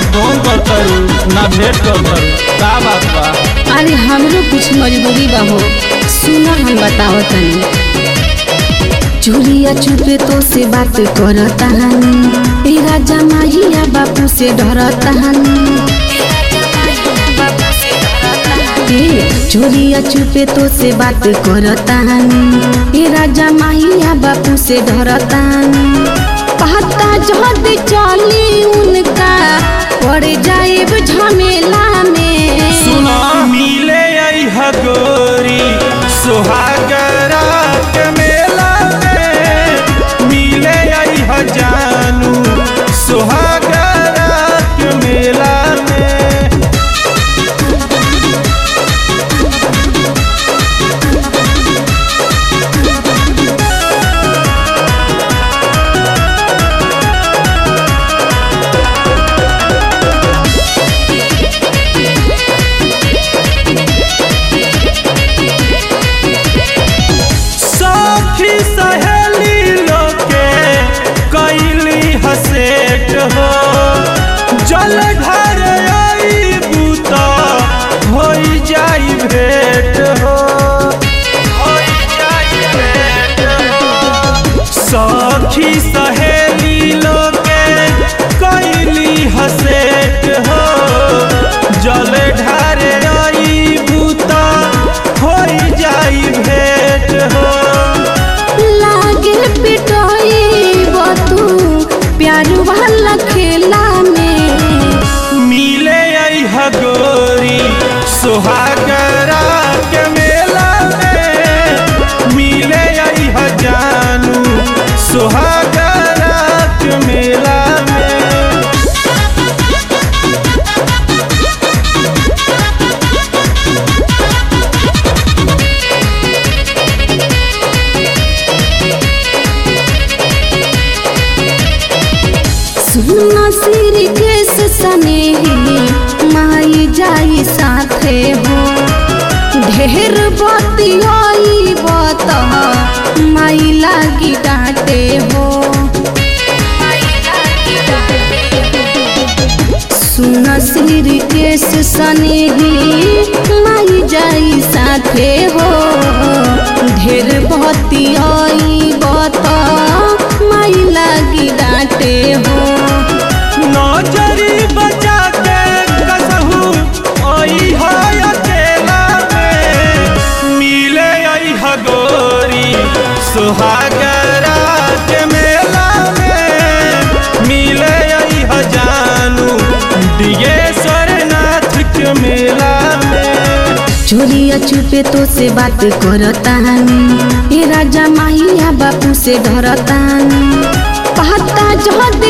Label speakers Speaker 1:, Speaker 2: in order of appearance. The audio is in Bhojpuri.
Speaker 1: फोन कर करू ना भेंट कर करू का बात बा
Speaker 2: अरे हमरो कुछ मजबूरी बा हो सुना हम बताओ तनी चोरिया चुपे तो से बात करता हनी ए राजा माहिया बापू से डरता हनी ए, चोरिया चुपे तो से बात करता हनी ए राजा माहिया बापू से डरता हनी पता जहद चली उनका पड़ जाए झमेला में
Speaker 1: सुना मिले आई हगोरी सुहागरा के मेला में मिले आई हजानू सुहागरा के मेला में सखी सहेली लोके कैली हसेट हो जल घर आई बूता होई जाई भेट हो होई जाई भेट हो सखी सहेली लोके कैली हसेट हो जल ढार आई बूता होई जाई भेट हो
Speaker 2: लागे पिटोई बतू प्यार वाला खेला में
Speaker 1: मिले आई हगोरी सुहागरा के मेला में मिले आई हजानू सुहागरा के मेला में
Speaker 2: सुना सिर केस सनेही माई जाई साथे हो ढेर बतियाई बत माई लागी डांटे हो सुन सिर केस सनेही माई जाई साथे हो ढेर बतियाई बत माई लागी डांटे हो
Speaker 1: नजरी बचा के कसहू आई है अकेला में मिले आई हगोरी सुहागरा के मेला में मिले आई हजानू दिगेश्वर नाथ के मेला में
Speaker 2: चोरिया चुपे तो से बात करता हनी ए राजा माहिया बापू से डरता हनी पता जहद